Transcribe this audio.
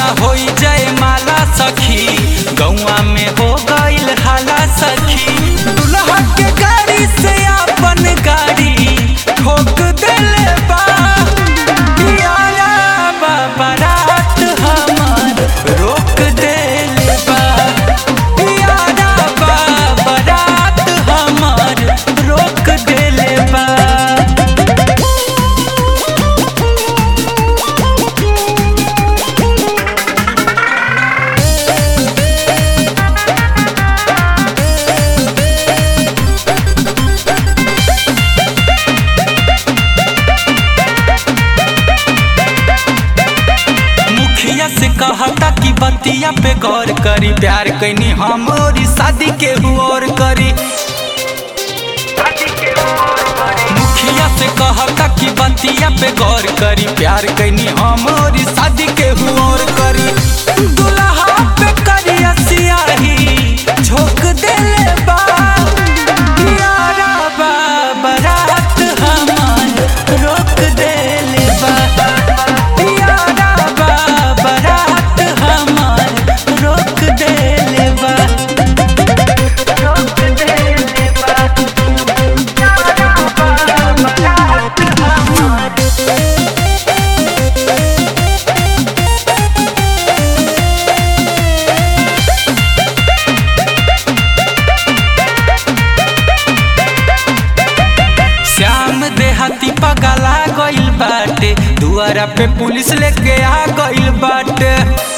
होई जय माला सखी गौआ में हो गईल हाला सखी दुल्हा के गाड़ी से अपन गाड़ी ठोक देले बा पियाला बा बारात हमार रोक देले बा पियाला बा बारात हमार रोक देले बा मुखिया से कहता कि बतिया पे गौर करी प्यार कैनी हम और शादी के और करी मुखिया से कहता कि बतिया पे गौर करी प्यार कैनी हम और शादी के और करी दुल्हा पे करिया सियाही झोंक देले बा प्यारा बा बारात हमार रोक देले बा प्यारा बा बारात हमार रोक देले बा रोक देले बा प्यारा बा बारात हमार श्याम देहाती पगला गइल बाटे दुआरा पे पुलिस लेके आ गइल बाटे